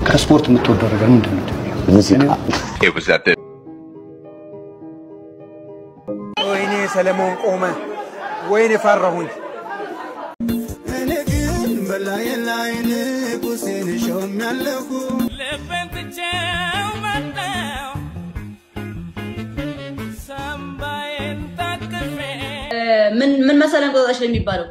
ከስፖርት የምትወደው ነገር ምንድን ነው? ሙዚቃ It was at this ወይኔ ሰለሞን ቆመ፣ ወይኔ ፈራሁኝ። እኔ ግን በላይ ላይ ንጉሴን ሾም ያለሁ ልቤን ትቼው መጣሁ ሳምባዬን ታቅፌ ምን ምን መሰለህ እንቁጣጣሽ ነው የሚባለው?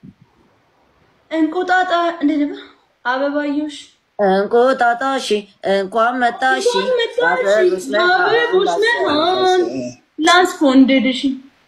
እንቁጣጣ እንዴት ነበር? አበባዮሽ እንቁጣጣሽ እንኳን መጣሽ አበቦች አበቦች መሃል ላስፎንድድሽ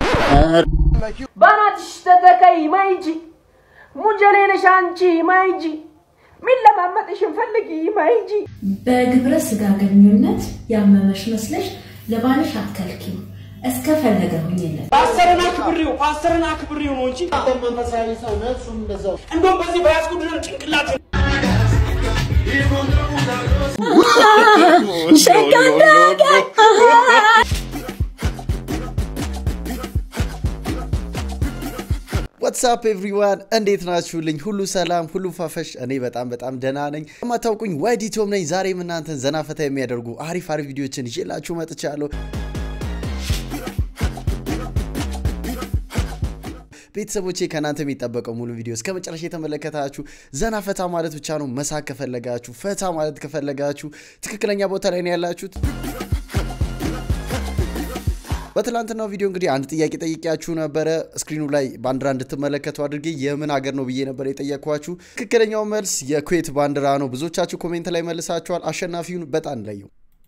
ባናትሽ ተተከይ ማይጂ ሙጀሌ ነሽ አንቺ ማይጂ ሚለማመጥሽን ፈልጊ ማይጂ በግብረ ስጋ ግንኙነት ያመመሽ መስለሽ ለባልሽ አትከልኪው፣ እስከፈለገ ሁኝለት። ፓስተርን አክብሬው ፓስተርን አክብሬው ነው እንጂ መንፈሳዊ ሰው ነው እሱም እንደዛው እንደውም በዚህ በያዝኩት ጭንቅላት ዋትሳፕ ኤቭሪዋን እንዴት ናችሁልኝ? ሁሉ ሰላም፣ ሁሉ ፋፈሽ። እኔ በጣም በጣም ደህና ነኝ። የማታውቁኝ ዋይዲ ቶም ነኝ። ዛሬም እናንተን ዘና ፈታ የሚያደርጉ አሪፍ አሪፍ ቪዲዮችን ይዤላችሁ መጥቻለሁ። ቤተሰቦቼ ከእናንተ የሚጠበቀው ሙሉ ቪዲዮ እስከ መጨረሻ የተመለከታችሁ ዘና ፈታ ማለት ብቻ ነው። መሳቅ ከፈለጋችሁ፣ ፈታ ማለት ከፈለጋችሁ ትክክለኛ ቦታ ላይ ነው ያላችሁት። በትላንትናው ቪዲዮ እንግዲህ አንድ ጥያቄ ጠይቄያችሁ ነበረ። ስክሪኑ ላይ ባንዲራ እንድትመለከቱ አድርጌ የምን ሀገር ነው ብዬ ነበር የጠየኳችሁ። ትክክለኛው መልስ የኩዌት ባንዲራ ነው። ብዙዎቻችሁ ኮሜንት ላይ መልሳችኋል። አሸናፊውን በጣም ለየው።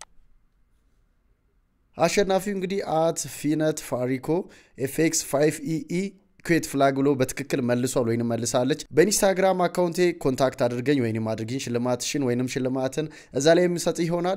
አሸናፊው እንግዲህ አት ፊነት ፋሪኮ ኤፍኤክስ 5 ኢኢ ኩዌት ፍላግ ብሎ በትክክል መልሷል ወይንም መልሳለች። በኢንስታግራም አካውንቴ ኮንታክት አድርገኝ ወይንም አድርጊኝ ሽልማትሽን ወይንም ሽልማትን እዛ ላይ የሚሰጥ ይሆናል።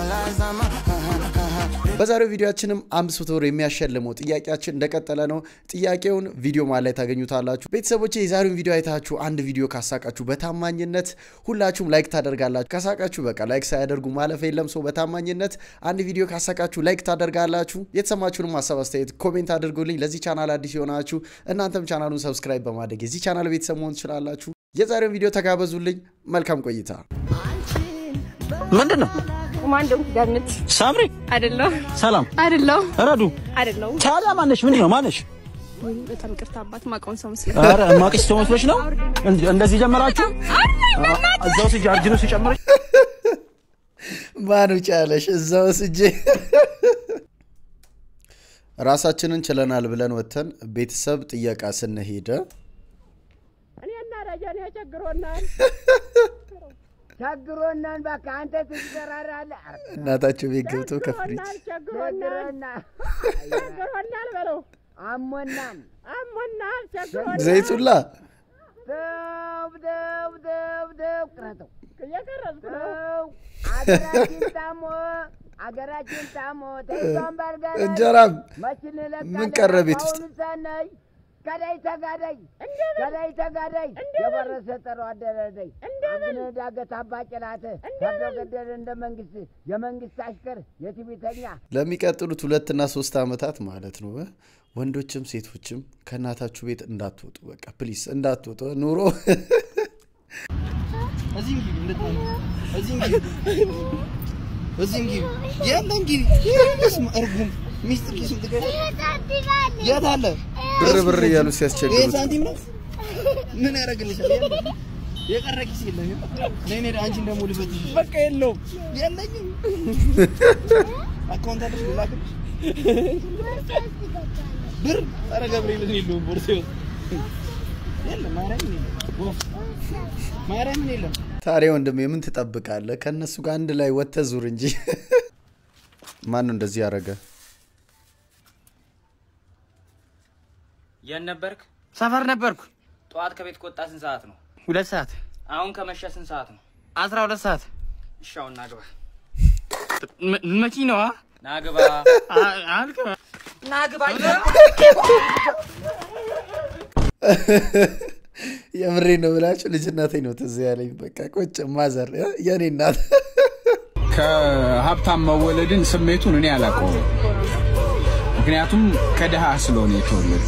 በዛሬው ቪዲዮችንም አምስት መቶ ብር የሚያሸልመው ጥያቄያችን እንደቀጠለ ነው። ጥያቄውን ቪዲዮ ማለት ላይ ታገኙታላችሁ። ቤተሰቦቼ የዛሬውን ቪዲዮ አይታችሁ አንድ ቪዲዮ ካሳቃችሁ በታማኝነት ሁላችሁም ላይክ ታደርጋላችሁ። ካሳቃችሁ በቃ ላይክ ሳያደርጉ ማለፍ የለም። ሰው በታማኝነት አንድ ቪዲዮ ካሳቃችሁ ላይክ ታደርጋላችሁ። የተሰማችሁንም ሀሳብ አስተያየት ኮሜንት አድርጉልኝ። ለዚህ ቻናል አዲስ የሆናችሁ እናንተም ቻናሉን ሰብስክራይብ በማድረግ የዚህ ቻናል ቤተሰብ መሆን ትችላላችሁ። የዛሬውን ቪዲዮ ተጋበዙልኝ። መልካም ቆይታ። ምንድን ነው? ማንደው ገምት። ሳምሪ አይደለም ሰላም አይደለም ረዱ አይደለም። ታዲያ ማነሽ? ምንድን ነው ማነሽ? በጣም ይቅርታ አባት ማቀውን ሰው መስሎኝ። ኧረ እማቅሽ ሰው መስሎሽ ነው? እንደ- እንደዚህ ጀመራችሁ? እዛው ስጅ አርጅኖ ሲጨምረሽ ማን ውጭ ያለሽ እዛው ስጄ ራሳችንን ችለናል ብለን ወጥተን ቤተሰብ ጥየቃ ስንሄደ እኔና ደጀኔ ቸግሮናል ቸግሮናል። በቃ አንተ ትሰራራለህ። እናታቸው ቤት ገብቶ ከፍሪጅ ቸግሮናል ቸግሮናል በለው። አሞናል አሞናል ቸግሮናል። ዘይቱላ ደብ ደብ ደብ ደብ ቅረጠው እየቀረጽኩ ነው። አገራችን ታሞ አገራችን ታሞ ተይዟን ባልጋ ላይ እንጀራም መች እንለቃለን? ምን ቀረ ቤት ውስጥ? አሁን ሳናይ ገዳይ ተጋዳይ ገዳይ ተጋዳይ የበረሰ ጠሮ አደረደይ አብነ ዳገት አባ ጭላት ፈርዶ ገደል እንደ መንግስት የመንግስት አሽከር የትዕቢተኛ ለሚቀጥሉት ሁለትና ሶስት ዓመታት ማለት ነው እ ወንዶችም ሴቶችም ከእናታችሁ ቤት እንዳትወጡ፣ በቃ ፕሊስ እንዳትወጡ። ኑሮ ብር ብር እያሉ ሲያስቸግሩት ምን ያደርግልሻል? የቀረ ኪስ የለም። ነይ ነይ፣ አንቺን ደግሞ ልበትሽ። በቃ የለውም የለኝም። አካውንት አለሽ? ልላክልሽ ብር? ኧረ ገብርኤልን የለውም ቦርሳዬ ውስጥ የለም። ማርያምን የለም። ወፍ ማርያምን የለም። ታዲያ ወንድም የምን ትጠብቃለህ? ከእነሱ ጋር አንድ ላይ ወጥተህ ዙር እንጂ። ማን ነው እንደዚህ ያደረገ? የት ነበርክ? ሰፈር ነበርኩ። ጠዋት ከቤት ከወጣ ስንት ሰዓት ነው? ሁለት ሰዓት አሁን ከመሸ ስንት ሰዓት ነው? አስራ ሁለት ሰዓት እሺ አሁን ናግባ መኪናዋ ናግባ አልገባ ናግባ የምሬ ነው ብላችሁ ልጅነቴ ነው ትዝ ያለኝ። በቃ ቁጭ ማዘር እ የኔ እናት ከሀብታም መወለድን ስሜቱን እኔ አላውቀውም። ምክንያቱም ከድሃ ስለሆነ የተወለዱ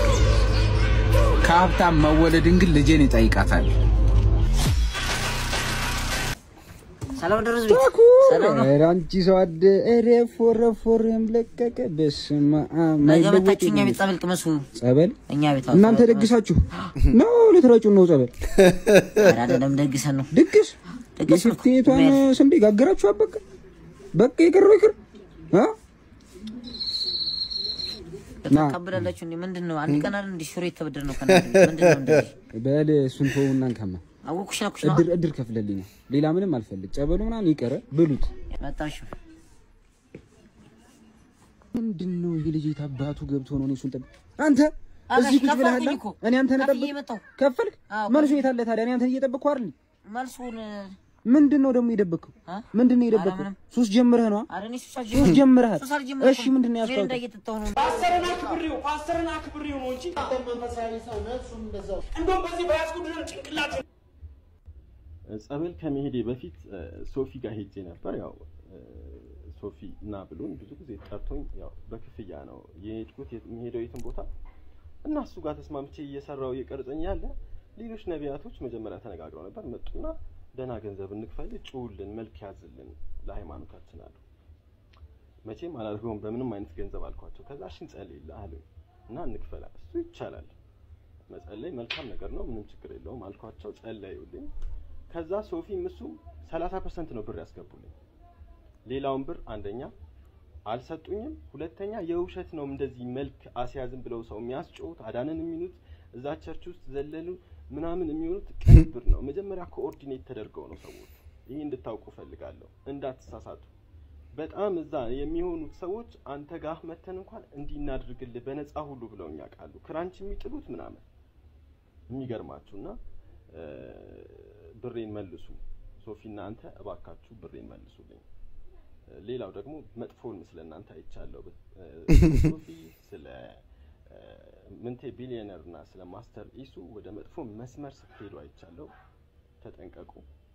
ከሀብታም መወለድን ግን ልጄን ይጠይቃታል። ሰላም ደረስ ቤት ሰላም ነው። ኧረ አንቺ ሰው አደ ኧረ ፎረ ፎረም ለቀቀ። በስመ አብ ነገ ማይለወጥ መታችሁ እኛ የለም። ቤት ጸበል ቅመሱ። ጸበል እኛ ቤት እናንተ ደግሳችሁ ነው ልትረጩን ነው ጸበል? ኧረ አይደለም ደግሰን ነው። ድግስ ድግስ ነው። የፊፍቲቷን ስንዴ ጋገራችሁ በቃ በቃ የቀረው ይቅር አ ተቀብላላችሁ እንዴ? ምንድን ነው? አንድ ቀን አይደል እንዴ ሽሮ የተበደር ነው ከእናንተ ቤት? ምንድን ነው እንደዚህ? በል እሱን ተውና እንከማ አወኩሽ ነው ኩሽ ነው እድር እድር ከፍለልኝ ነው ሌላ ምንም አልፈልግ። ጸበሉ ምናምን ይቀረ ብሉት። መጣሽ ምንድን ነው ይህ ልጅ የት አባቱ ገብቶ ነው እኔ እሱን ጠብ አንተ አጋሽ እዚህ ቁጭ ከፈልኩኝ ብለሃል እኮ። እኔ አንተን ከፍዬ ጠብቅ መጣሁ። ከፈልክ አዎ፣ መልሱ የት አለ ታዲያ እኔ አንተን እየጠበቅኩ አይደል መልሱን ምንድን ነው ደግሞ የደበቅከው ምንድን ነው የደበቅከው ሱስ ጀምረህ ነው ኧረ እኔ ሱስ ሱስ ጀምረሃል ሱስ አልጀመርኩም። እሺ ምንድን ነው ሚሪንዳ ያስታውቀው እየጠጣሁ ነው። ፓስተርን አክብሬው ፓስተርን አክብሬው ነው እንጂ መንፈሳዊ ሰው ነፍሱም እንደዛው እንደውም በዚህ በያዝኩት ጭንቅላት ጸበል ከመሄዴ በፊት እ፣ ሶፊ ጋር ሄጄ ነበር። ያው እ፣ ሶፊ እና ብሎኝ ብዙ ጊዜ ጠርቶኝ ያው በክፍያ ነው የሄድኩት የት- የምሄደው የትን ቦታ እና እሱ ጋር ተስማምቼ እየሰራው እየቀረጸኝ ያለ ሌሎች ነቢያቶች መጀመሪያ ተነጋግረው ነበር። መጡና ደህና ገንዘብ እንክፈል፣ ጩውልን፣ መልክ ያዝልን ለሃይማኖታችን አሉ። መቼም አላደርገውም በምንም አይነት ገንዘብ አልኳቸው። ከዛ እሺ እንጸልይልህ አሉኝ እና እንክፈላ። እሱ ይቻላል መጸለይ መልካም ነገር ነው፣ ምንም ችግር የለውም አልኳቸው። ጸለዩልኝ። ከዛ ሶፊም እሱም 30 ፐርሰንት ነው ብር ያስገቡልኝ። ሌላውን ብር አንደኛ አልሰጡኝም፣ ሁለተኛ የውሸት ነው እንደዚህ መልክ አስያዝም ብለው ሰው የሚያስጮሁት አዳንን የሚሉት እዛ ቸርች ውስጥ ዘለሉ ምናምን የሚሆኑት ቀይ ብር ነው። መጀመሪያ ኮኦርዲኔት ተደርገው ነው ሰዎች። ይህ እንድታውቁ ፈልጋለሁ፣ እንዳትሳሳቱ። በጣም እዛ የሚሆኑት ሰዎች አንተ ጋር መተን እንኳን እንዲህ እናድርግልህ በነፃ ሁሉ ብለውኝ ያውቃሉ። ክራንች የሚጥሉት ምናምን የሚገርማችሁና እ፣ ብሬን መልሱ ሶፊና አንተ እባካችሁ ብሬን መልሱልኝ። እ፣ ሌላው ደግሞ መጥፎን ስለ እናንተ አይቻለሁ። እ፣ ሶፊ ስለ እ፣ ምንቴ ቢሊዮነር እና ስለ ማስተር ኢሱ ወደ መጥፎ መስመር ስትሄዱ አይቻለሁ። ተጠንቀቁ።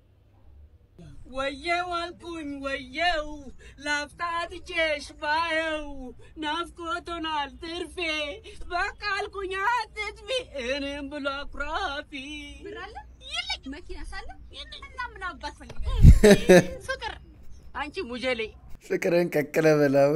ወየው አልኩኝ ወየው ላፍታ ትቼሽ ባየው ናፍቆቶናል ትርፌ በቃ አልኩኝ አትጥፊ እኔም ብሎ አኩራፊ ብር አለ የለኝ መኪና ሳለ እና ምን አባት ፈልገ ፍቅር አንቺ ሙጀሌ ፍቅርን ቀቅለ በላው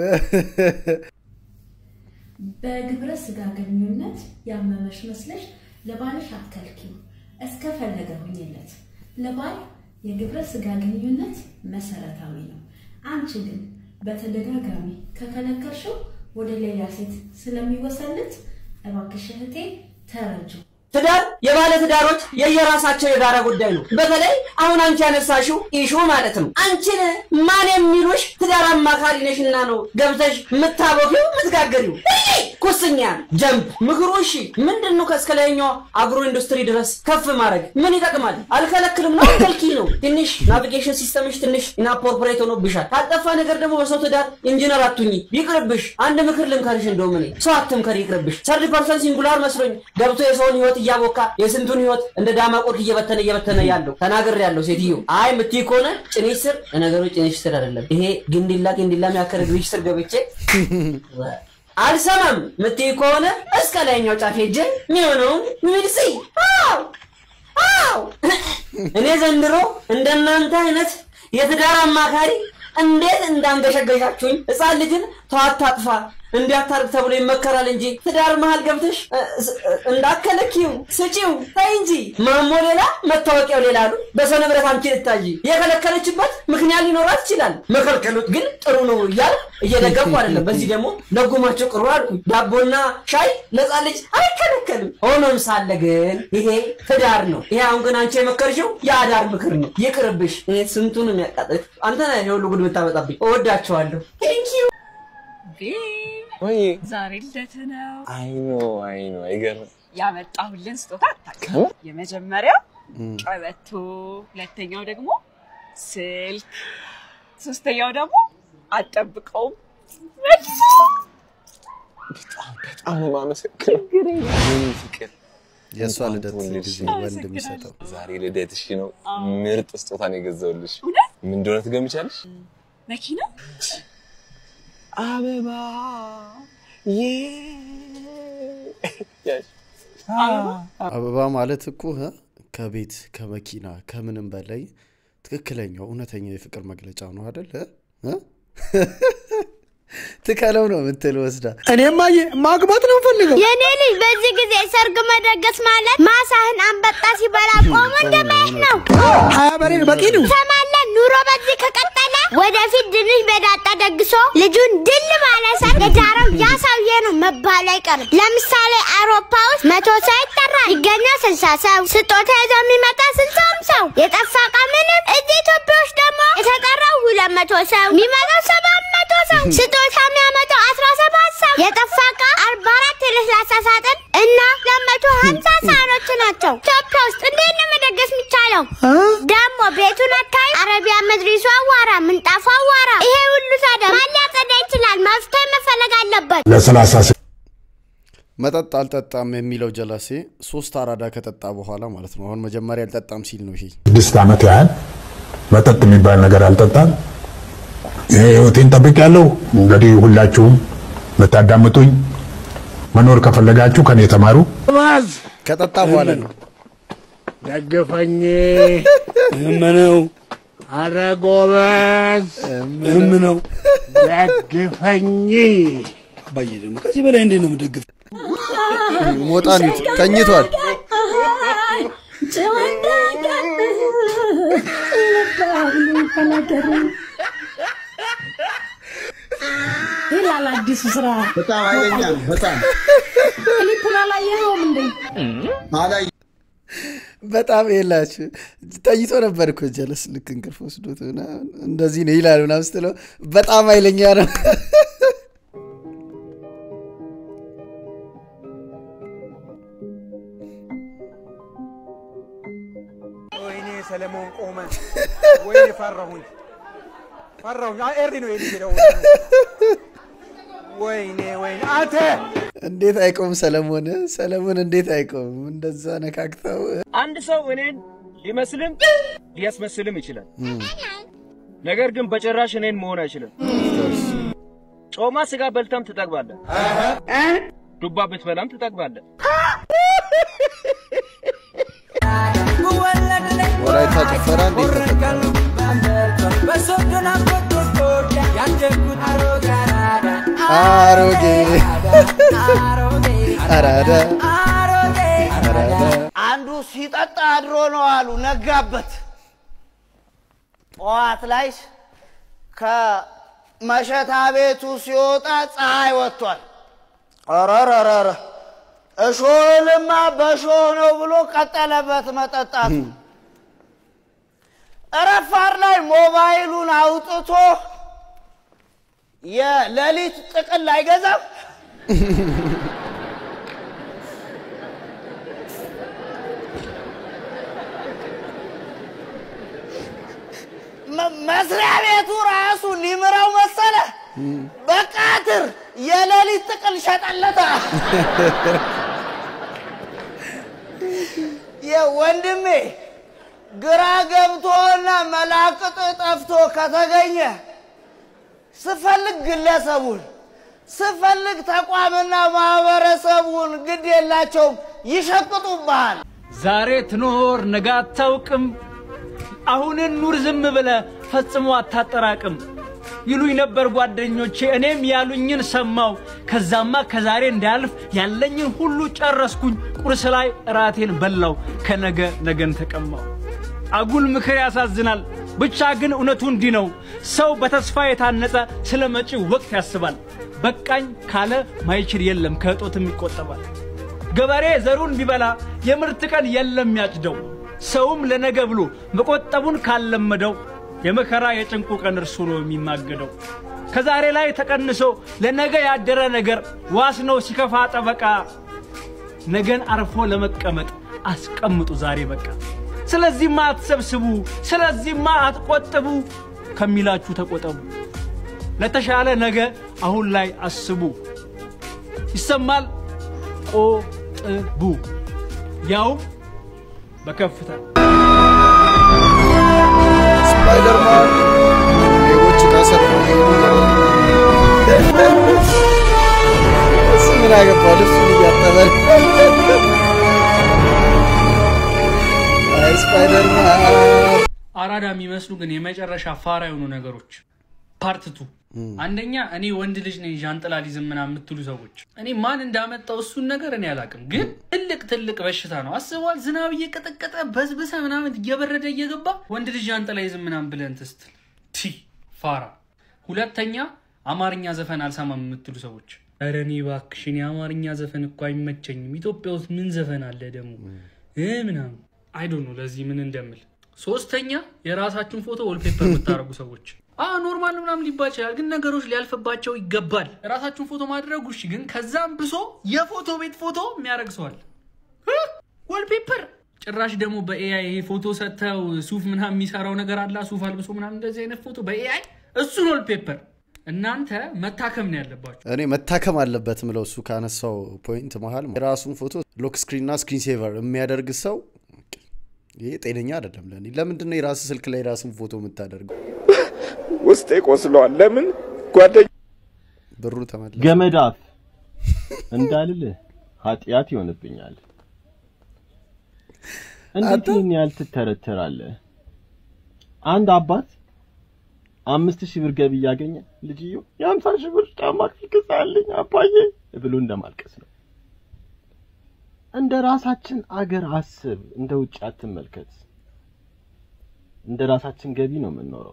በግብረ ስጋ ግንኙነት ያመመሽ መስለሽ ለባልሽ አትከልኪው፣ እስከፈለገ ሁኝለት። ለባል የግብረ ስጋ ግንኙነት መሰረታዊ ነው። አንቺ ግን በተደጋጋሚ ከከለከልሽው ወደ ሌላ ሴት ስለሚወሰልት እባክሽ እህቴ ተረጁ። ትዳር የባለ ትዳሮች የየራሳቸው የጋራ ጉዳይ ነው። በተለይ አሁን አንቺ ያነሳሽው ኢሹ ማለት ነው። አንቺን ማን የሚሉሽ ትዳር አማካሪ ነሽና ነው ገብተሽ የምታቦኪው የምትጋገሪው። እሺ ኩስኛ ጀምፕ ምክሩ እሺ ምንድን ነው ከእስከ ላይኛው አግሮ ኢንዱስትሪ ድረስ ከፍ ማድረግ ምን ይጠቅማል? አልከለክልም ነው ከልኪ ነው። ትንሽ ናቪጌሽን ሲስተምሽ ትንሽ ኢናፖርፖሬት ሆኖብሻል። ካልጠፋ ነገር ደግሞ በሰው ትዳር ኢንጂነር አቱኝ ይቅርብሽ። አንድ ምክር ልምከርሽ እንደውም እኔ ሰው አትምከር ይቅርብሽ። ሰርድ ፐርሰን ሲንጉላር መስሎኝ ገብቶ የሰውን ህይወት እያቦካ የስንቱን ህይወት እንደ ዳማ ቆርክ እየበተነ እየበተነ ያለው ተናግር ያለው ሴትዮ አይ ምትይ ከሆነ ጭንሽ ስር ለነገሩ ጭንሽ ስር አይደለም ይሄ ግንዲላ ግንዲላ የሚያከር እግርሽ ስር ገብቼ አልሰማም ምትይ ከሆነ እስከ ላይኛው ጫፍ ሄጄ የሚሆነውን ሚልሲ አው አው እኔ ዘንድሮ እንደናንተ አይነት የትዳር አማካሪ እንዴት እንዳንገሸገሻችሁኝ ህፃን ልጅን ተዋት አጥፋ እንዲያታርግ ተብሎ ይመከራል እንጂ ትዳር መሀል ገብተሽ እ፣ ስ- እ፣ እንዳከለኪው ስጪው ተይ እንጂ ማሞ ሌላ መታወቂያው ሌላ አሉ በሰው ንብረት አንቺ ልታጂ የከለከለችበት ምክንያት ሊኖራት ይችላል መከልከሉት ግን ጥሩ ነው እያል እየደገፉ አይደለም በዚህ ደግሞ ለጉማቸው ቅሩ አልኩ ዳቦና ሻይ ለህፃን ልጅ አይከለከልም ሆኖም ሳለ ግን ይሄ ትዳር ነው ይሄ አሁን ግን አንቺ የመከርሽው የአዳር ምክር ነው ይቅርብሽ እኔ ስንቱን የሚያቃጥል አንተ ነህ የሁሉ ጉድ የምታመጣብኝ እወዳቸዋለሁ ቴንኪዩ ወይ ዛሬ ልደት ነው አይኖ አይኖ አይገርም። ያመጣሁልን ስጦታ አታውቅም። የመጀመሪያው ቀበቶ፣ ሁለተኛው ደግሞ ስልክ፣ ሶስተኛው ደግሞ አጠብቀውም በጣም ነው የማመሰግነው። የኔ ፍቅር የእሷ እንኳን ልደት ተወለድሽ። ጊዜ ወንድ የሚሰጠው ዛሬ ልደትሽ ነው። ምርጥ ስጦታ ነው የገዛሁልሽ። ምን እንደሆነ ትገምቻለሽ? መኪና አበባ አበባ ማለት እኮ እ ከቤት ከመኪና ከምንም በላይ ትክክለኛው እውነተኛ የፍቅር መግለጫ ነው አደለ? እ? ትከለው ነው የምትል ወስዳ እኔማ ማግባት ነው ፈልገው የኔ ልጅ በዚህ ጊዜ ሰርግ መደገስ ማለት ማሳህን አንበጣ ሲበላ ቆሞ እንደማየት ነው። ሀያ በሬ በቂ ነው። ሰማለን ኑሮ በዚህ ከቀጠለ ወደፊት ድንች በዳጣ ደግሶ ልጁን ድል ባለ ሰርግ የዳረው ያ ሰውዬ ነው መባል አይቀርም። ለምሳሌ አውሮፓ ውስጥ መቶ ሰው ይጠራል፣ ይገኛል ስልሳ ሰው። ስጦታ ይዞ የሚመጣ ስልሳውም ሰው የጠፋ ዕቃ ምንም። እዚህ ኢትዮጵያ ውስጥ ደግሞ የተጠራው ሁለት መቶ ሰው የሚመጣው ሰባት መቶ ሰው ስጦታ የሚያመጣው አስራ ሰባት ሰው የጠፋ ዕቃ አርባ አራት የለስላሳ ሳጥን እና ለመቶ ሀምሳ ሳህኖች ናቸው። ኢትዮጵያ ውስጥ እንዴት ነው መደገስ የሚቻለው? ደግሞ ቤቱን አካባቢ አረቢያ መድሪሱ አዋራ፣ ምንጣፉ አዋራ። ይሄ ሁሉ ታዲያ ማን ሊያጸዳ ይችላል? መፍትሄ መፈለግ አለበት። ለሰላሳ መጠጥ አልጠጣም የሚለው ጀላሴ ሶስት አራዳ ከጠጣ በኋላ ማለት ነው። አሁን መጀመሪያ አልጠጣም ሲል ነው ይሄ ስድስት ዓመት ያህል መጠጥ የሚባል ነገር አልጠጣም። ይሄ ህይወቴን ጠብቄያለሁ። እንግዲህ ሁላችሁም የምታዳምጡኝ መኖር ከፈለጋችሁ ከኔ ተማሩ። ከጠጣ በኋላ ነው ደግፈኝ እምነው አረ ጎበዝ እምነው ደግፈኝ አባዬ ደግሞ ከዚህ በላይ እንዴት ነው የምደግፍ? ሞጣን ይዩት፣ ተኝቷል። ይላል አዲሱ ስራ። በጣም ኃይለኛ ነው። በጣም ክሊፑን አላየኸውም እንዴ? በጣም የላችሁ ተኝቶ ነበር እኮ ጀለስ ልክ እንቅልፍ ወስዶት ምናምን እንደዚህ ነው ይላል ምናምን ስትለው በጣም ኃይለኛ ነው። ወይኔ ሰለሞን ቆመ። ወይኔ ፈራሁኝ ፈራሁኝ። አ- ኤሪ ነው የሚሄደው። ወይኔ ወይኔ አንተ እንዴት አይቆም ሰለሞን? ሰለሞን እንዴት አይቆም? እንደዛ ነካክተው አንድ ሰው እኔን ሊመስልም ሊያስመስልም ይችላል። ነገር ግን በጭራሽ እኔን መሆን አይችልም። ጮማ ስጋ በልተም ትጠግባለህ፣ ዱባ ብትበላም ትጠግባለህ። ወላይታ ጭፈራ እንዴት ተፈጠረ? አሮጌ አራዳ አራዳ አንዱ ሲጠጣ አድሮ ነው አሉ ነጋበት። ጠዋት ላይ ከመሸታ ቤቱ ሲወጣ ፀሐይ ወጥቷል። ረረረረ እሾህንማ በሾህ ነው ብሎ ቀጠለበት መጠጣቱ። ረፋር ላይ ሞባይሉን አውጥቶ የሌሊት ጥቅል አይገዛም። መ- መስሪያ ቤቱ ራሱ ሊምረው መሰለ። በቃትር የሌሊት ጥቅል ሸጠለታ። የወንድሜ ግራ ገብቶና መላቅጥ ጠፍቶ ከተገኘ ስፈልግ ግለሰቡን ስፈልግ ተቋምና ማህበረሰቡን ግድ የላቸውም ይሸቅጡብሃል። ዛሬ ትኖር ነገ አታውቅም። አሁንን ኑር ዝም ብለ ፈጽሞ አታጠራቅም ይሉኝ ነበር ጓደኞቼ። እኔም ያሉኝን ሰማው። ከዛማ ከዛሬ እንዳያልፍ ያለኝን ሁሉ ጨረስኩኝ። ቁርስ ላይ እራቴን በላው። ከነገ ነገን ተቀማው። አጉል ምክር ያሳዝናል። ብቻ ግን እውነቱ እንዲህ ነው። ሰው በተስፋ የታነጸ ስለ መጪው ወቅት ያስባል። በቃኝ ካለ ማይችል የለም፣ ከእጦትም ይቆጠባል። ገበሬ ዘሩን ቢበላ የምርት ቀን የለም ያጭደው። ሰውም ለነገ ብሎ መቆጠቡን ካለመደው የመከራ የጭንቁ ቀን እርሱ ነው የሚማገደው። ከዛሬ ላይ ተቀንሶ ለነገ ያደረ ነገር ዋስ ነው ሲከፋ ጠበቃ። ነገን አርፎ ለመቀመጥ አስቀምጡ ዛሬ በቃ። ስለዚህማ አትሰብስቡ፣ ስለዚህማ አትቆጥቡ፣ ከሚላችሁ ተቆጠቡ። ለተሻለ ነገ አሁን ላይ አስቡ። ይሰማል ቆጥቡ፣ ያውም በከፍታ ስፓይደርማን ሌቦች ታሰርፎ እሱ ምን አገባው? ልብሱን እያጠበ አይ ስፓይደርማን አራዳ የሚመስሉ ግን የመጨረሻ ፋራ የሆኑ ነገሮች ፓርትቱ አንደኛ እኔ ወንድ ልጅ ነኝ ዣንጥላ ሊዝም ምናምን የምትሉ ሰዎች እኔ ማን እንዳመጣው እሱን ነገር እኔ አላውቅም፣ ግን ትልቅ ትልቅ በሽታ ነው። አስበዋል። ዝናብ እየቀጠቀጠ በዝብሰ ምናምን እየበረደ እየገባ ወንድ ልጅ ዣንጥላ ይዝም ምናምን ብለን ትስትል ቲ ፋራ። ሁለተኛ አማርኛ ዘፈን አልሰማም የምትሉ ሰዎች ኧረ እኔ እባክሽ እኔ አማርኛ ዘፈን እኮ አይመቸኝም። ኢትዮጵያ ውስጥ ምን ዘፈን አለ ደግሞ እ ምናምን አይዶ ነው ለዚህ ምን እንደምል። ሶስተኛ የራሳችሁን ፎቶ ወልፔፐር የምታደርጉ ሰዎች አዎ ኖርማል ምናምን ሊባል ይችላል፣ ግን ነገሮች ሊያልፍባቸው ይገባል። የራሳችሁን ፎቶ ማድረጉ እሺ፣ ግን ከዛም ብሶ የፎቶ ቤት ፎቶ የሚያደርግ ሰዋል ወልፔፐር ጭራሽ ደግሞ በኤአይ ይሄ ፎቶ ሰጥተው ሱፍ ምናምን የሚሰራው ነገር አላ ሱፍ አልብሶ ምናምን እንደዚህ አይነት ፎቶ በኤአይ እሱን ወልፔፐር እናንተ መታከም ነው ያለባችሁ። እኔ መታከም አለበት ምለው እሱ ካነሳው ፖይንት መሀል የራሱን ፎቶ ሎክ ስክሪን እና ስክሪን ሴቨር የሚያደርግ ሰው ይሄ ጤነኛ አይደለም። ለእኔ ለምንድን ነው የራስ ስልክ ላይ የራስን ፎቶ የምታደርገው? ውስጤ ቆስለዋል። ለምን ጓደኛ ብሩ ተመለሰ። ገመድ አፍ እንዳልልህ ኃጢአት ይሆንብኛል። እንዴት ይህን ያህል ትተረተራለህ? አንድ አባት አምስት ሺህ ብር ገቢ እያገኘ ልጅየው የሀምሳ ሺህ ብር ጫማ ግዛልኝ አባዬ ብሎ እንደማልቀስ ነው። እንደ ራሳችን አገር አስብ፣ እንደ ውጭ አትመልከት። እንደ ራሳችን ገቢ ነው የምንኖረው።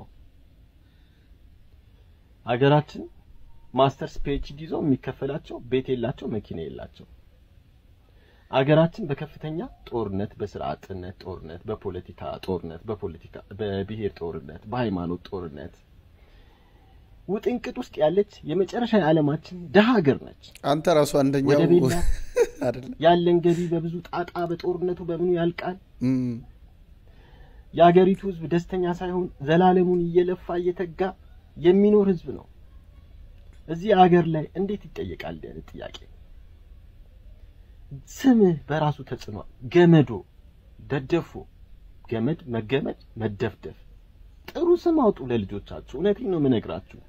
ሀገራችን ማስተርስ ፒኤችዲ ይዘው የሚከፈላቸው ቤት የላቸው፣ መኪና የላቸው። አገራችን በከፍተኛ ጦርነት፣ በስራ አጥነት ጦርነት፣ በፖለቲካ ጦርነት፣ በፖለቲካ በብሔር ጦርነት፣ በሃይማኖት ጦርነት ውጥንቅጥ ውስጥ ያለች የመጨረሻ የዓለማችን ደሃ ሀገር ነች። አንተ ራሱ አንደኛው ወደ ቤላ አይደለ? ያለን ገቢ በብዙ ጣጣ በጦርነቱ በምኑ ያልቃል። የአገሪቱ ህዝብ ደስተኛ ሳይሆን ዘላለሙን እየለፋ እየተጋ የሚኖር ህዝብ ነው። እዚህ አገር ላይ እንዴት ይጠየቃል? እንዲህ አይነት ጥያቄ ስምህ በራሱ ተጽዕኗል። ገመዶ፣ ደደፎ፣ ገመድ፣ መገመድ፣ መደፍደፍ። ጥሩ ስም አውጡ ለልጆቻችሁ። እውነቴን ነው የምነግራችሁ።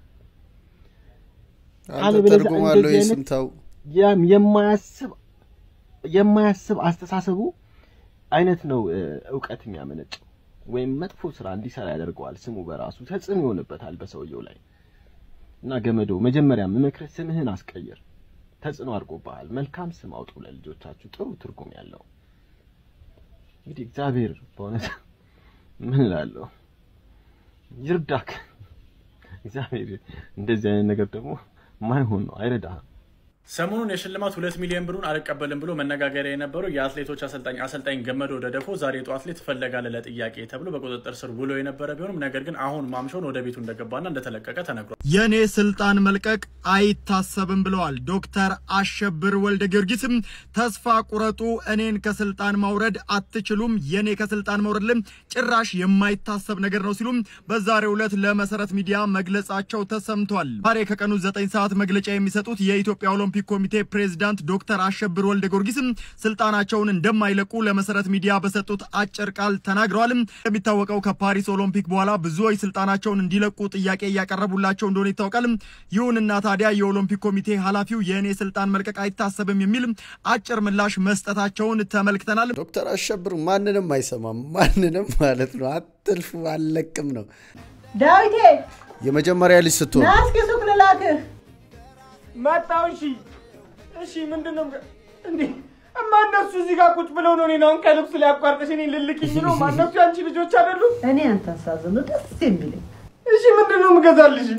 አንተ አለበለዚያ ትርጉም አለው እንደዚህ ይህ አይነት ስም ተው። ያም የማያስብ የማያስብ አስተሳሰቡ አይነት ነው እ፣ እውቀት የሚያመነጨው ወይም መጥፎ ስራ እንዲሰራ ያደርገዋል። ስሙ በራሱ ተጽዕኖ ይሆንበታል በሰውየው ላይ እና ገመዶ መጀመሪያ የምመክርህ ስምህን አስቀይር። ተጽዕኖ አድርጎብሃል። መልካም ስም አውጡ ለልጆቻችሁ፣ ጥሩ ትርጉም ያለው። እንግዲህ እግዚአብሔር በእውነት ምን እላለሁ ይርዳክ። እግዚአብሔር እንደዚህ አይነት ነገር ደግሞ ማይሆን ነው፣ አይረዳህም። ሰሞኑን የሽልማት ሁለት ሚሊዮን ብሩን አልቀበልም ብሎ መነጋገሪያ የነበረው የአትሌቶች አሰልጣኝ አሰልጣኝ ገመዶ ደደፎ ዛሬ ጠዋት ላይ ትፈለጋለህ ለጥያቄ ተብሎ በቁጥጥር ስር ውሎ የነበረ ቢሆንም ነገር ግን አሁን ማምሻውን ወደ ቤቱ እንደገባና እንደተለቀቀ ተነግሯል። የኔ ስልጣን መልቀቅ አይታሰብም ብለዋል ዶክተር አሸብር ወልደ ጊዮርጊስም ተስፋ ቁረጡ፣ እኔን ከስልጣን ማውረድ አትችሉም፣ የኔ ከስልጣን መውረድ ልም ጭራሽ የማይታሰብ ነገር ነው ሲሉም በዛሬው ዕለት ለመሰረት ሚዲያ መግለጻቸው ተሰምቷል። ዛሬ ከቀኑ ዘጠኝ ሰዓት መግለጫ የሚሰጡት የኢትዮጵያ ኦሎምፒክ ኮሚቴ ፕሬዝዳንት ዶክተር አሸብር ወልደ ጊዮርጊስም ስልጣናቸውን እንደማይለቁ ለመሰረት ሚዲያ በሰጡት አጭር ቃል ተናግረዋል። እንደሚታወቀው ከፓሪስ ኦሎምፒክ በኋላ ብዙዎች ስልጣናቸውን እንዲለቁ ጥያቄ እያቀረቡላቸው እንደሆነ ይታወቃል። ይሁንና ታዲያ የኦሎምፒክ ኮሚቴ ኃላፊው የእኔ ስልጣን መልቀቅ አይታሰብም የሚል አጭር ምላሽ መስጠታቸውን ተመልክተናል። ዶክተር አሸብር ማንንም አይሰማም፣ ማንንም ማለት ነው። አትልፉ አልለቅም ነው ዳዊቴ የመጀመሪያ ልጅ ስትሆን ና እስኪ ሱቅ ልላክህ። መጣው። እሺ እሺ፣ ምንድን ነው እንዴ? እማ እነሱ እዚህ ጋር ቁጭ ብለው ነው እኔን አሁን ከልብስ ላይ አቋርጠሽ እኔን ልልክኝ ነው? ማነሱ የአንቺ ልጆች አይደሉም? እኔ አንተን ሳዝን ነው ደስ የሚለኝ። እሺ፣ ምንድን ነው የምገዛልሽ?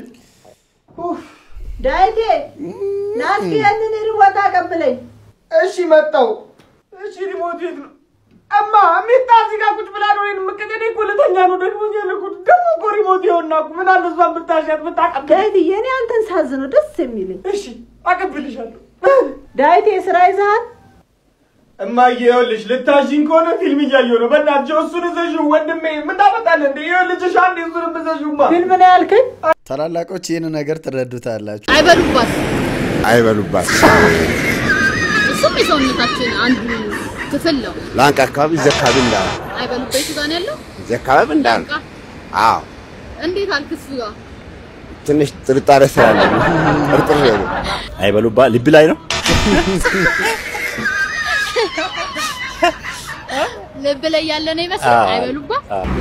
ዳዊቴ ና እስኪ ያንን ሪሞት አቀብለኝ። እሺ፣ መጣው። እሺ፣ ሪሞት የት ነው? እማ ሚጣ እዚህ ጋር ቁጭ ብላ ነው እኔን የምትቀኝ። እኔ እኮ ልተኛ ነው ደግሞ እያለኩት ደግሞ እኮ ሪሞት ይኸውና እኮ ምን አለ እሷን ብታሻት ብታቀብል። ዳዊትዬ እኔ አንተን ሳዝን ነው ደስ የሚለኝ። እሺ፣ አቀብልሻለሁ። ዳዊቴ ስራ ይዘሃል? እማዬ ይኸውልሽ ልታዥኝ ከሆነ ፊልም እያየሁ ነው። በእናትሽ እሱን እዘዥው ወንድሜ። ምን ታመጣለህ እንዴ? ይኸውልሽ አንዴ እሱንም እዘዥውማ። ፊልም ነው ያልከኝ? ታላላቆች ይህን ነገር ትረዱታላችሁ። አይበሉባት። አይበሉባት። እሱም የሰውነታችን አንዱ ክፍል ነው። ላንቃ አካባቢ እዚህ አካባቢ እንዳለ አይበሉበት ጋር ነው ያለው። እዚህ አካባቢ እንዳለ አዎ እንዴት አልክ? እሱ ጋር ትንሽ ጥርጣሬ ስላለ ጥርጥር ነው። አይበሉባ ልብ ላይ ነው ልብ ላይ ያለ ነው ይመስል አይበሉባ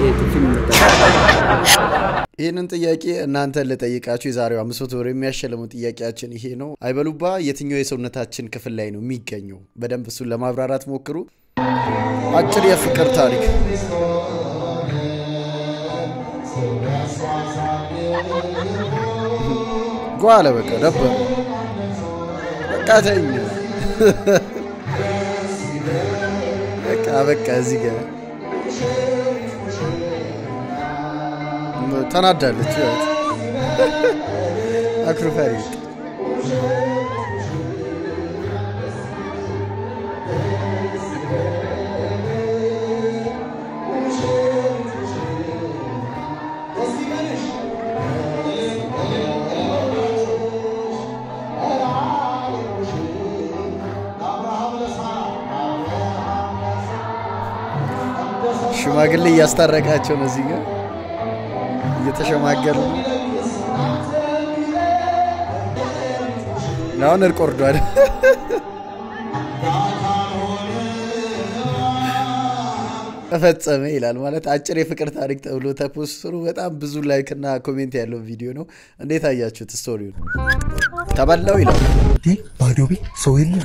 ይህንን ጥያቄ እናንተን ልጠይቃችሁ። የዛሬው አምስት መቶ ብር የሚያሸልመው ጥያቄያችን ይሄ ነው። አይበሉባ የትኛው የሰውነታችን ክፍል ላይ ነው የሚገኘው? በደንብ እሱን ለማብራራት ሞክሩ። አጭር የፍቅር ታሪክ ጓለ በቃ ነበር በቃ ተኝ በቃ በቃ እዚህ ጋር ተናዳለች። ህይወት አክሩፈሪ ሽማግሌ እያስታረቃቸው ነው እዚህ ጋር እየተሸማገሉ ነው። አሁን እርቅ ወርዷል። ተፈጸመ ይላል ማለት አጭር የፍቅር ታሪክ ተብሎ ተፖስትሮ በጣም ብዙ ላይክ እና ኮሜንት ያለው ቪዲዮ ነው። እንዴት አያችሁት? ስቶሪውን ተበላው ይላል። ባዶ ቤት ሰው የለም።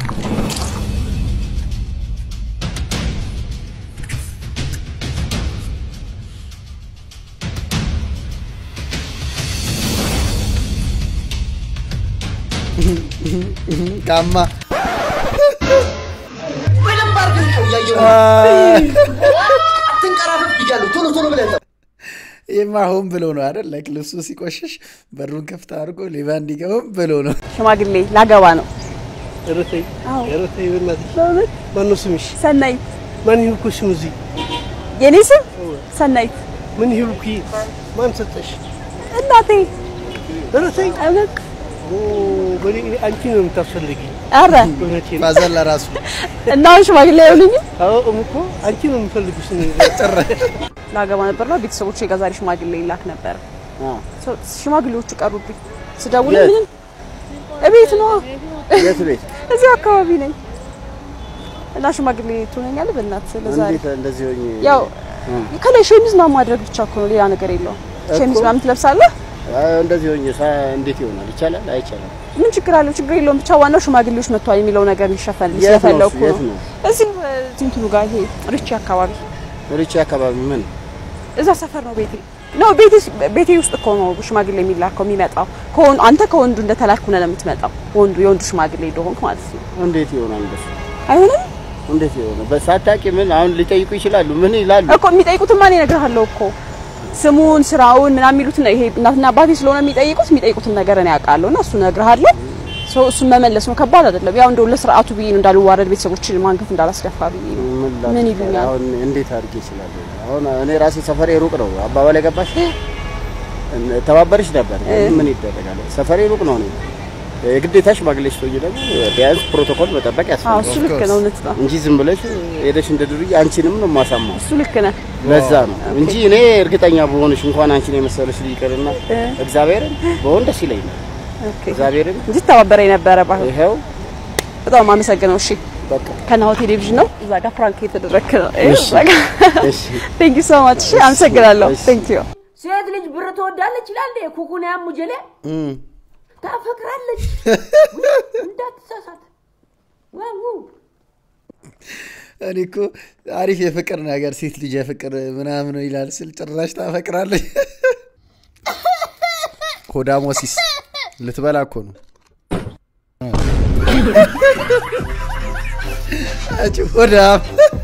ቃማ በደንብ አድርገህ ነው እያየሁ አትንቀራፈፍ ብያለሁ። ቶሎ ቶሎ ብለህ ጠብ። ይህማ ሆን ብሎ ነው አይደል? ላይክ ልብሱ ሲቆሽሽ በሩን ከፍታ አድርጎ ሌባ እንዲገባ ሆን ብሎ ነው። ሽማግሌ ላገባ ነው። እረተይ አዎ። እረተይ በእናትሽ በእውነት ማነው ስምሽ? ሰናይት። ማን ይሁንኩ ስም እዚህ የኔ ስም ሰናይት። ምን ይሁንኩ? ማን ሰጠሽ? እናቴ። እረተይ እውነት ኦ በኔ አንቺ ነው የምታስፈልጊ። ኧረ እውነቴን ነው። ፋዘር ለራሱ እና አሁን ሽማግሌ አይሆኑኝም? አዎ እኮ አንቺ ነው የምፈልጉሽ። ጭራሽ ላገባ ነበር ነው ቤተሰቦቼ ጋር ዛሬ ሽማግሌ ይላክ ነበር። ሰው- ሽማግሌዎቹ ቀሩብኝ። ስደውል የት? ምንም እቤት ነው የት ቤት? እዚህ አካባቢ ነኝ እና ሽማግሌ ትሆነኛለህ በእናትህ ለዛሬ እንዴት እንደዚህ ሆኜ ያው እ። ከላይ ሸሚዝ ምናምን ማድረግ ብቻ እኮ ነው፣ ሌላ ነገር የለውም። ሸሚዝ ምናምን ትለብሳለህ። አይ፣ እንደዚህ ሆኜ ሳ እንዴት ይሆናል? ይቻላል? አይቻልም? ምን ችግር አለው? ችግር የለውም። ብቻ ዋናው ሽማግሌዎች መጥተዋል የሚለው ነገር ሊሸፈን የት ነው ስለፈለኩ እሱ? የት ነው። ነው? እዚህ እንትኑ ጋር ይሄ ርቺ አካባቢ ርቺ አካባቢ ምን እዛ ሰፈር ነው ቤቴ ነው ቤቴ ቤቴ ውስጥ እኮ ነው ሽማግሌ የሚላከው የሚመጣው። ከወንዱ አንተ ከወንዱ እንደተላክኩ ነው የምትመጣው። ወንዱ የወንዱ ሽማግሌ እንደሆንክ ማለት ነው። እንዴት ይሆናል? እንደሱ አይሆንም እንዴት ይሆናል? በሳታቂ ምን አሁን ሊጠይቁ ይችላሉ? ምን ይላሉ? እኮ የሚጠይቁትማ እኔ እነግርሃለሁ እኮ ስሙን፣ ስራውን ምናምን የሚሉት ነው። ይሄ እናትና አባቴ ስለሆነ የሚጠይቁት የሚጠይቁትን ነገር እኔ አውቃለሁ እና እሱ እነግርሃለሁ። ሰው እሱን መመለስ ነው። ከባድ አይደለም። ያው እንደው ለስርዓቱ ብዬ ነው እንዳልዋረድ ቤተሰቦችን ማንገት እንዳላስደፋ ብዬ ነው። ምን ምን ይሉኛል? አሁን እንዴት አድርጌ ይችላል? አሁን እኔ ራሴ ሰፈሬ ሩቅ ነው። አባባል ገባሽ? ተባበርሽ ነበር ምን ይደረጋል? ሰፈሬ ሩቅ ነው። እኔ የግዴታ ሽማግሌ ስትሆኚ ደግሞ ቢያንስ ፕሮቶኮል መጠበቅ አዎ እሱ ልክ ያስፈልጋል ነው፣ እውነት ነው። እንጂ ዝም ብለሽ ሄደሽ እንደ ዱርዬ አንቺንም ነው የማሳማው። እሱ ልክ ነህ። ለዛ ነው እንጂ እኔ እርግጠኛ በሆንሽ እንኳን አንቺን የመሰለሽ ልጅ ይቅርና እግዚአብሔርን በሆን ደስ ይለኛል። እግዚአብሔርን እንጂ ተባበረኝ ነበረ ባይሆን። ይኸው በጣም የማመሰግነው። እሺ በቃ ከናሁ ቴሌቪዥን ነው። እዛ ጋር ፍራንክ የተደረክ ነው። እሺ፣ እሺ። ቴንክ ዩ ሶ ማች። እሺ አመሰግናለሁ። ቴንክ ዩ ሴት ልጅ ብር ትወዳለች ይላል እንዴ? ኩኩን ያሙጀሌ ታፈቅራለች። እንዳትሳሳት። ዋው እኔ እኮ አሪፍ የፍቅር ነገር ሴት ልጅ የፍቅር ምናምን ይላል ስል ጭራሽ ታፈቅራለች። ሆዳሞሲስ ልትበላ እኮ ነው። አንቺ ሆዳም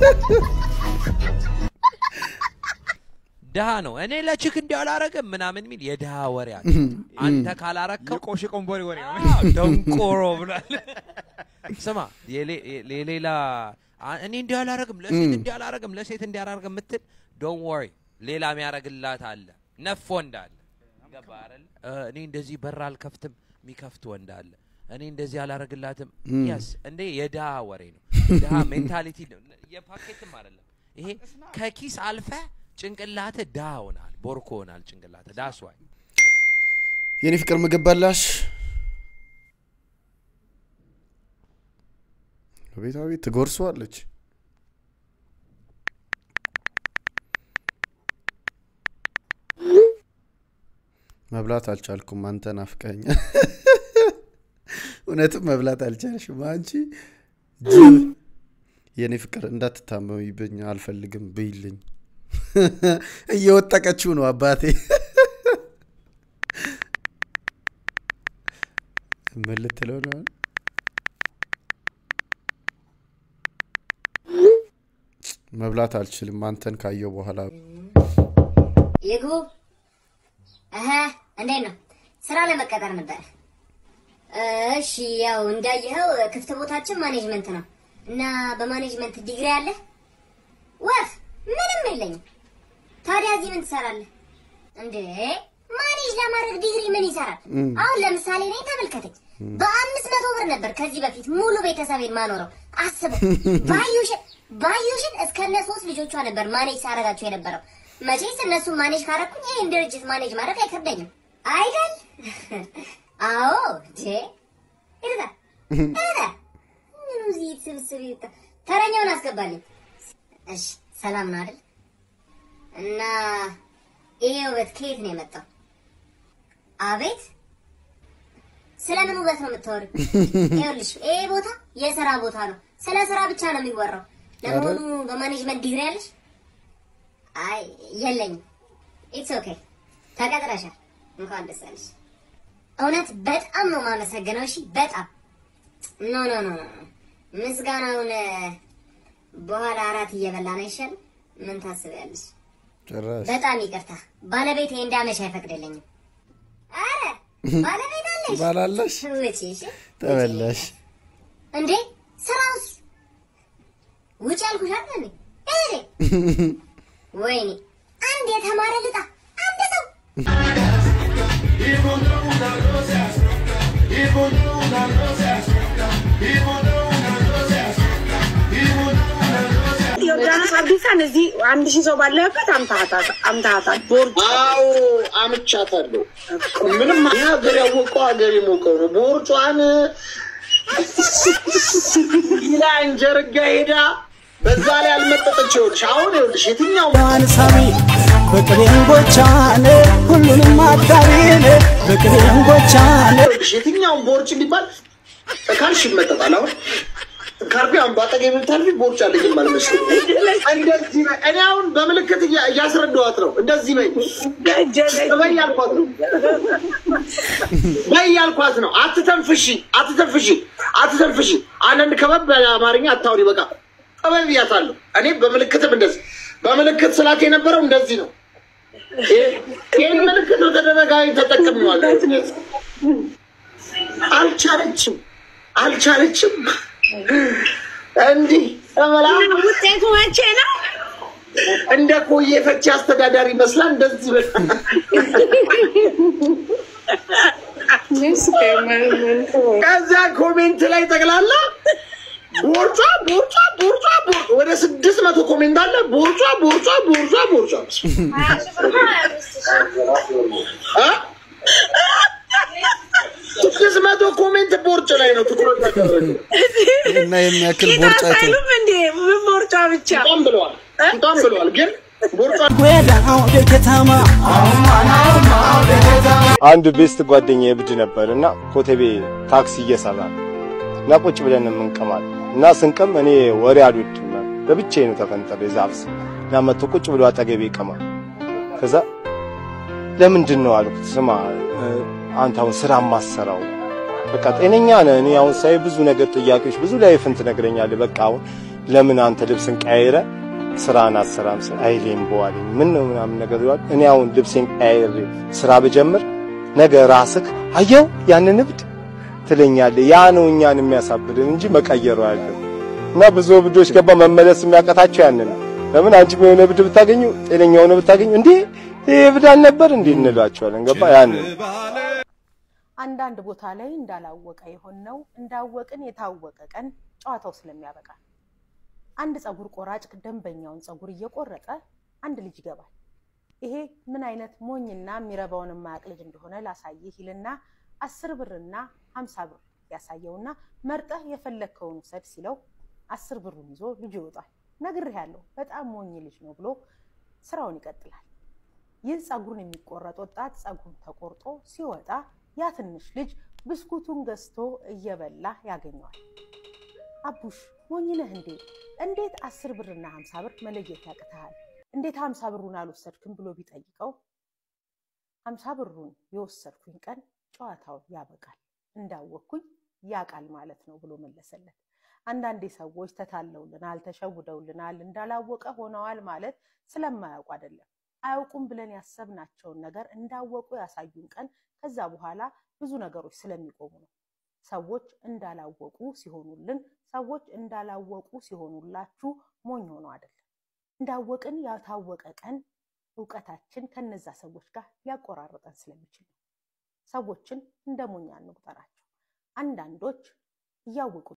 ድሃ ነው። እኔ ለችክ እንዲህ አላረግም ምናምን የሚል የድሃ ወሬ አለ። አንተ ካላረከው የቆሽ ቆንቦሪ ወሬ ነው። አዎ፣ ደንቆሮ ብሏል። ስማ የሌ- የሌላ አ- እኔ እንዲህ አላረግም ለሴት እም። እንዲህ አላረግም ለሴት እንዲህ አላረግም የምትል ዶንት ወሪ፣ ሌላ የሚያረግላት አለ። ነፍ ወንድ አለ። ገባህ አይደል? እ፣ እኔ እንደዚህ በር አልከፍትም የሚከፍት ወንድ አለ። እኔ እንደዚህ አላረግላትም። እም። ያስ እንዴ የድሃ ወሬ ነው። ድሃ ሜንታሊቲ የፓኬትም አይደለም ይሄ ከኪስ አልፈ ጭንቅላት ድሃ ሆናል፣ ቦርኮ ሆናል ጭንቅላት ዳስ ዋይ የኔ ፍቅር ምግብ በላሽ? ቤታዊ ትጎርሰዋለች። መብላት አልቻልኩም። አንተ ናፍቀኛ። እውነትም መብላት አልቻልሽም አንቺ ጅብ። የእኔ ፍቅር እንዳትታመሚብኝ አልፈልግም ብይልኝ። እየወጠቀችው ነው አባቴ። ምን ልትለው ነው? መብላት አልችልም አንተን ካየው በኋላ ይግቡ። እህ እንዴት ነው? ስራ ለመቀጠር ነበር። እሺ፣ ያው እንዳየኸው ክፍት ቦታችን ማኔጅመንት ነው እና በማኔጅመንት ዲግሪ አለ? ወፍ ምንም የለኝም። ታዲያ እዚህ ምን ትሰራለህ እንዴ? ማኔጅ ለማድረግ ዲግሪ ምን ይሰራል? እም። አሁን ለምሳሌ እኔ ተመልከተኝ። በአምስት መቶ ብር ነበር ከዚህ በፊት ሙሉ ቤተሰቤን ማኖረው። አስበው። ባዩሽን ባዩሽን እስከነ ሶስት ልጆቿ ነበር ማኔጅ ሳረጋቸው የነበረው። መቼስ እነሱን ማኔጅ ካረኩኝ ይህን ድርጅት ማኔጅ ማድረግ አይከብደኝም አይደል? አዎ ጄ ይርዳ ይርዳ ምኑ እዚህ ስብስብ ይውጣ። ተረኛውን አስገባልኝ። እሺ ሰላም ነው አይደል? እና ይሄ ውበት ከየት ነው የመጣው? አቤት ስለምን ውበት ነው የምታወሪው? ይኸውልሽ ይሄ ቦታ የስራ ቦታ ነው። ስለ ስራ ብቻ ነው የሚወራው። ለመሆኑ በማኔጅመንት ዲግሪ ያለሽ? አይ የለኝም። ኢትስ ኦኬ ተቀጥረሻል። እንኳን ደስ አለሽ። እውነት በጣም ነው የማመሰግነው። እሺ በጣም ኖ ኖ ኖ ኖ ምስጋናውን እ፣ በኋላ አራት እየበላን አይሻልም? ምን ታስቢያለሽ? ጭራሽ በጣም ይቅርታ ባለቤቴ እንዳመሽ አይፈቅድልኝም። አረ ባለቤት አለሽ? ባላለሽ ውጪ እሺ። ተበላሽ። እንዴ ስራውስ? ውጭ ያልኩሽ አይደል እንዴ? እኔ ወይኔ አንድ የተማረ ልጣ አንድ ሰው ዮርዳኖስ አብዲሳን እዚህ አንድ ሺህ ሰው ባለበት አምታሃታል። ቦርድ አዎ አምቻታለሁ። ምንም ሀገር ያወቀው ሀገር የሞቀው ነው። ቦርጯን ይላ እንጀርጋ ሄዳ በዛ ላይ አልመጠጠች። ይኸውልሽ አሁን ይኸውልሽ የትኛው ሳሚ በቅቤን ጎቻነ ሁሉንም አዳሪነ በቅቤን ጎቻነ ይኸውልሽ የትኛውን ቦርጭ ቢባል ካልሽ ይመጠጣል። አሁን ካርቢ አሁን በአጠገቤ ብታልፊ ቦርጭ አለኝ አልመስልም። እንደዚህ በይ። እኔ አሁን በምልክት እያ- እያስረዳኋት ነው። እንደዚህ በይ በይ ያልኳት ነው። በይ ያልኳት ነው። አትተንፍሺ፣ አትተንፍሺ፣ አትተንፍሺ። አንዳንድ ከበብ ያለ አማርኛ አታውሪ። በቃ ጠበብ ብያታለሁ። እኔ በምልክትም እንደዚህ በምልክት ስላት የነበረው እንደዚህ ነው። ይህን ምልክት በተደጋጋሚ ተጠቅሜዋለሁ። አልቻለችም፣ አልቻለችም። እንዲህ እመላ ውጤቱ መቼ ነው? እንደ ኮዬ ፈቼ አስተዳዳሪ መስላ እንደዚህ በ ከዛ ኮሜንት ላይ ጠቅላላ ቦርጫ ቦርጫ ቦርጫ ቦርጫ ወደ ስድስት መቶ ኮሜንት አለ። ቦርጫ ቦርጫ ቦርጫ ቦርጫ እ? ስድስት መቶ ኮሜንት ቦርጭ ላይ ነው ትኩረት ያደረገው። እና የሚያክል ቦርጫ አይቶ አይሉም እንዴ? ምን ቦርጫ ብቻ በጣም ብለዋል፣ በጣም ብለዋል። ግን ቦርጫ ጎዳው ከተማ አንድ ቤስት ጓደኛ እብድ ነበር እና ኮተቤ ታክሲ እየሰራ ነው እና ቁጭ ብለን እንቀማል እና ስንቀም እኔ ወሬ አልወድም ለብቻዬ ነው ተፈንጠር የዛፍ ስር እና መጥቶ ቁጭ ብሎ አጠገቤ ይቀማል። ከዛ ለምንድን ነው አልኩት። ስማ እ፣ አንተ አሁን ስራ ማሰራው በቃ ጤነኛ ነህ። እኔ አሁን ሳይ ብዙ ነገር ጥያቄዎች፣ ብዙ ላይፍን ትነግረኛለህ። በቃ አሁን ለምን አንተ ልብስን ቀያይረ ስራን አሰራም ስል አይሌም በዋለኝ ምን ነው ምናምን ነገር ይሏል። እኔ አሁን ልብሴን ቀያይሬ ስራ ብጀምር ነገ ራስህ አየው ያንን እብድ ትለኛለህ። ያ ነው እኛን የሚያሳብድን እንጂ መቀየሩ አያለም። እና ብዙ እብዶች ገባ መመለስ የሚያቀታቸው ያንን ነው። ለምን አንቺም የሆነ እብድ ብታገኙ ጤነኛ የሆነ ብታገኙ እንዴ ይህ እብድ አልነበር እንዴ እንላቸዋለን። ገባ ያንን አንዳንድ ቦታ ላይ እንዳላወቀ የሆነው እንዳወቅን የታወቀ ቀን ጨዋታው ስለሚያበቃ አንድ ፀጉር ቆራጭ ደንበኛውን ፀጉር እየቆረጠ አንድ ልጅ ይገባል። ይሄ ምን አይነት ሞኝና የሚረባውን የማያውቅ ልጅ እንደሆነ ላሳይህ ይልና አስር ብርና ሀምሳ ብር ያሳየውና መርጠህ የፈለግከውን ውሰድ ሲለው አስር ብሩን ይዞ ልጁ ይወጣል። ነግሬሃለሁ፣ በጣም ሞኝ ልጅ ነው ብሎ ስራውን ይቀጥላል። ይህ ጸጉሩን የሚቆረጥ ወጣት ጸጉሩን ተቆርጦ ሲወጣ ያ ትንሽ ልጅ ብስኩቱን ገዝቶ እየበላ ያገኘዋል። አቡሽ ሞኝ ነህ እንዴ? እንዴት አስር ብርና ሀምሳ ብር መለየት ያቅትሃል? እንዴት ሀምሳ ብሩን አልወሰድክም ብሎ ቢጠይቀው ሀምሳ ብሩን የወሰድኩኝ ቀን ጨዋታው ያበቃል፣ እንዳወቅኩኝ ያቃል ማለት ነው ብሎ መለሰለት። አንዳንዴ ሰዎች ተታለውልናል፣ ተሸውደውልናል፣ እንዳላወቀ ሆነዋል ማለት ስለማያውቁ አይደለም። አያውቁም ብለን ያሰብናቸውን ነገር እንዳወቁ ያሳዩን ቀን ከዛ በኋላ ብዙ ነገሮች ስለሚቆሙ ነው። ሰዎች እንዳላወቁ ሲሆኑልን፣ ሰዎች እንዳላወቁ ሲሆኑላችሁ ሞኝ ሆኖ አይደለም። እንዳወቅን ያታወቀ ቀን እውቀታችን ከነዛ ሰዎች ጋር ሊያቆራርጠን ስለሚችል ነው። ሰዎችን እንደ ሞኝ አንቁጠራቸው። አንዳንዶች እያወቁ